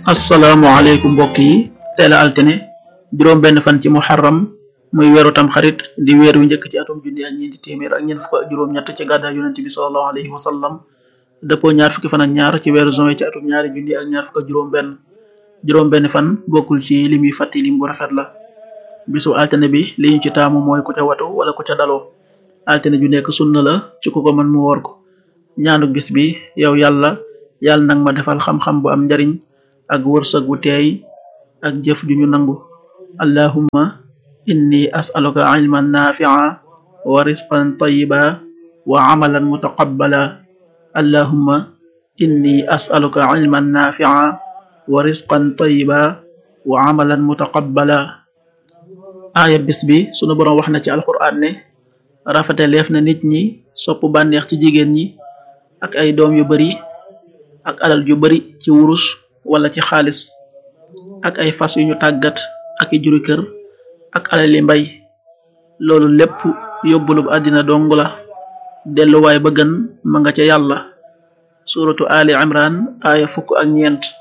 asalaamaaleykum mbokk yi teel a altine juróom benn fan ci muharram muy weeru tam xarit di weer wi njëkk ci atum junni ak ñeenti téeméer ak ñeent fukk ak juróom-ñett ci gàddaay yonent bi sallallahu alayhi wa sallam dëppoo ñaar fukki fan ak ñaar ci weeru juin ci atum ñaari junni ak ñaar fukk ak juróom benn juróom benn fan bokkul ci lim yi fàtti lim bu rafet la bisu altine bi li ñu ci taamu mooy ku ca watu wala ku ca daloo altine ju nekk sunna la ci ku ko mën mu woor ko ñaanu bis bi yow yàlla yàlla nag ma defal xam-xam bu am njariñ ak wërsëg wu teey ak jëf ju ñu nangu allahumma inni as'aluka ilman nafi'a wa risqan tayyiba wa amalan mutaqabbala allahumma inni as'aluka ilman nafi'a wa risqan tayyiba wa amalan mutaqabbala aaya bis bi sunu boroom wax na ci alquran ne rafeteleef na nit ñi sopp bànneex ci jigéen ñi ak ay doom yu bari ak alal ju bari ci wurus wala ci xaalis ak ay fas yu ñu tàggat ak i juri kër ak alali mbay loolu lépp yóbbulub àddina dong la delluwaay ba gën ma nga ca yàlla suratu ali imran aaya fukk ak ñeent